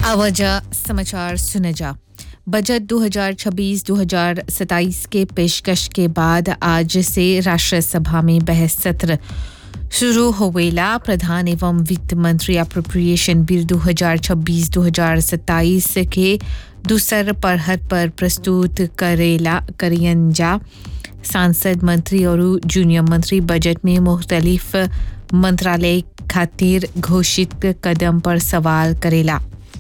आवाजा समाचार सुने जा बजट 2026-2027 के पेशकश के बाद आज से राष्ट्र सभा में बहस सत्र शुरू होवेला प्रधान एवं वित्त मंत्री अप्रोप्रिएशन बिल 2026-2027 के दूसर पढ़त पर प्रस्तुत करेला करियन जा सांसद मंत्री और जूनियर मंत्री बजट में मुख्तलिफ मंत्रालय खातिर घोषित कदम पर सवाल करेला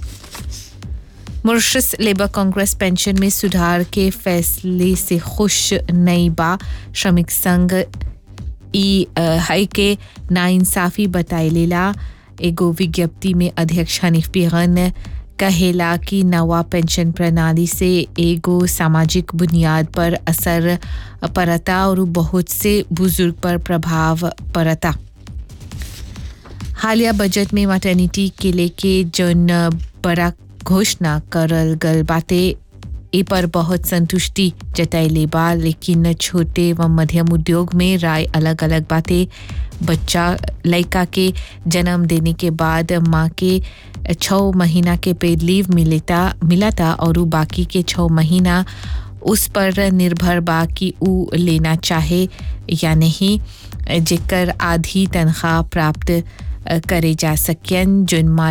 मॉरिशस लेबर कांग्रेस पेंशन में सुधार के फैसले से खुश नहीं बा श्रमिक संघ ई अ, है के नाइंसाफी बताइलेला एगो विज्ञप्ति में अध्यक्ष हनीफ बेगन कहेला कि नवा पेंशन प्रणाली से एगो सामाजिक बुनियाद पर असर पड़ता और बहुत से बुजुर्ग पर प्रभाव पड़ता हालिया बजट में मैटर्निटी के लेके जौन बड़ा घोषणा करल गल बाटे ए पर बहुत संतुष्टि जताइले बा लेकिन छोटे व मध्यम उद्योग में राय अलग अलग बाटे बच्चा लड़का के जन्म देने के बाद माँ के छः महीना के पेड लीव मिलेता मिलाता और उ बाकी के छः महीना उस पर निर्भर बा कि उ लेना चाहे या नहीं जेकर आधी तनख्वाह प्राप्त करे जा सकियन जिन